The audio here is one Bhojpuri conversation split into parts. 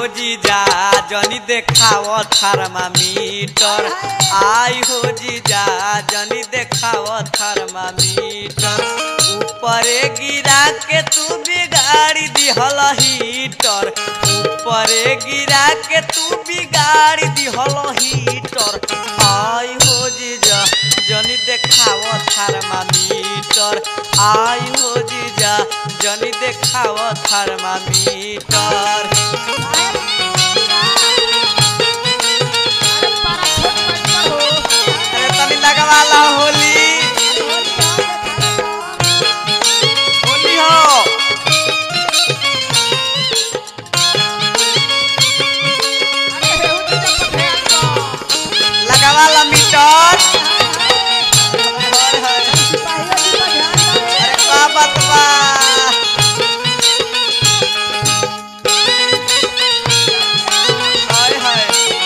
हो जीजा जनी देखाव थर्मामीटर आई हो जीजा जनी देखाव थर्मामीटर ऊपरे गिरा के तू बिगाड़ी दिहल हीटर ऊपरे गिरा के तू बिगाड़ी दिहल हीटर आई हो जीजा जनी देखाव थर्मामीटर आई हो जीजा जनी देखाव थर्मामीटर अरे तनी लगवाला होली होली हो लगवाला मीटर हर हर अरे का बात बा हाय हाय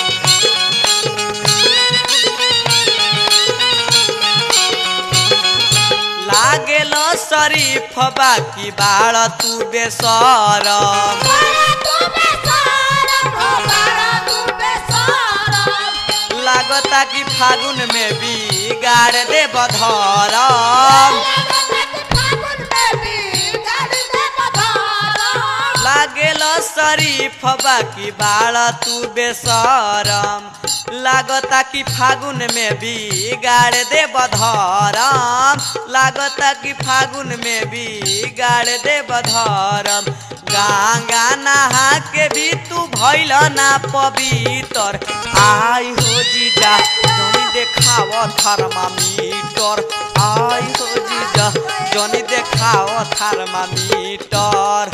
लागेल शरीफ बाकी बाळ तू बेसरम लागता कि फागुन में बिगाड़ दे बधरम लागेल शरीफ बाकी बाळ तू बेसरम लागता कि फागुन में बिगाड़ दे बधरम लागता कि फागुन में बिगाड़ दे बधरम गंगा नहा के भी तू भैल ना पवित्र आई हो जीजा जनी देखाव थर्मामीटर आई हो जीजा जनी देखाव थर्मामीटर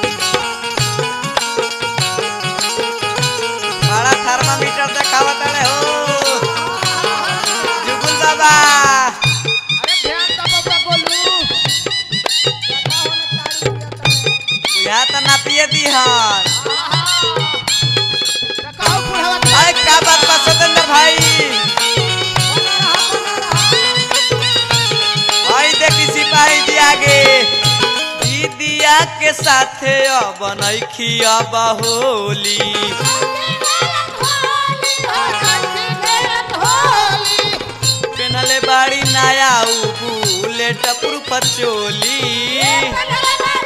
बड़ा थर्मामीटर देखावा तारे हो जुगुल बाबा बुझा त नापिए दिहन अरे का बात बा सतेंद्र भाई भाई देखी सिपाही जी आगे दीदिया के साथे अब नइखी अब होली पेनले बाड़ी नया उ बुलेट प्रूफ चोली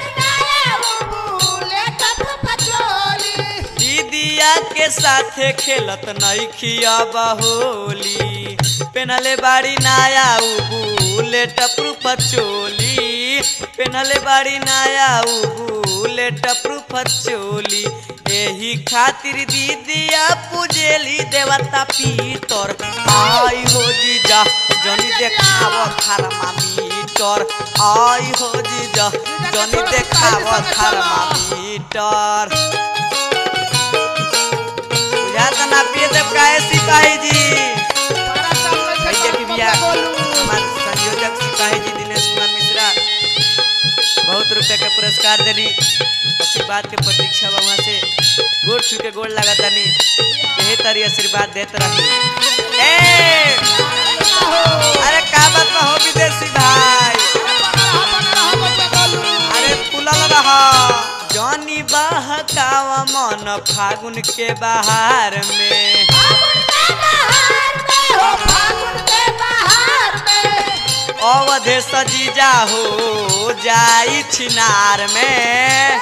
दीदिया के साथे खेलत नइखी अब होली पेनले बाड़ी नया उ बुलेट प्रूफ चोली पेनले बाड़ी नया उ बुलेट प्रूफ चोली एही खातिर दीदिया पूजेली देवता पीतर आई हो जीजा जनी देखाव थर्मामीटर आई हो जीजा जनी देखाव थर्मामीटर बुझा त ना पिए देव काहे सिपाही जी भाई देखी भैया हमारे संयोजक सिपाही जी दिनेश कुमार मिश्रा बहुत रुपए के पुरस्कार देनी आशीर्वाद के प्रतीक्षा बा वहाँ से गोड़ छू के गोड़ लगा तनी यही तरी आशीर्वाद देते रही ए अरे का बात बा हो विदेशी भाई अरे फूलल रहा जनी बहकावा मन फागुन के बहार में अवधे सजीजा हो जाई छिनार में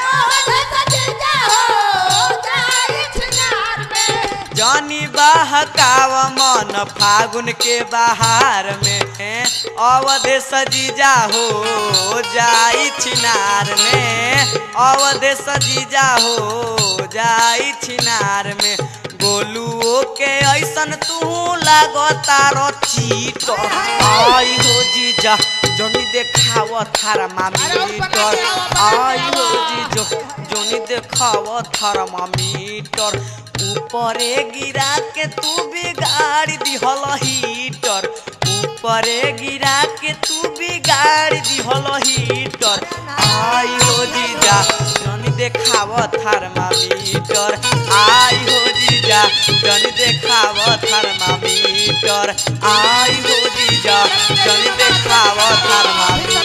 जनी बहकाव मन फागुन के बहार में अवधे सजीजा हो जाई छिनार में अवधे सजीजा हो जाई छिनार में गोलुओ के ऐसन तू लागता चीट आई हो जीजा जनी देखाव थर्मामीटर आई हो जीजो जनी देखाव थर्मामीटर ऊपरे गिरा के तू बिगाड़ दिहल हीटर ऊपरे गिरा के तू बिगाड़ दिहल हीटर आई हो जीजा जनी देखाव थर्मामीटर आई हो जीजा जनी देखाव थर्मामीटर आई हो जीजा जनी देखाव थर्मामीटर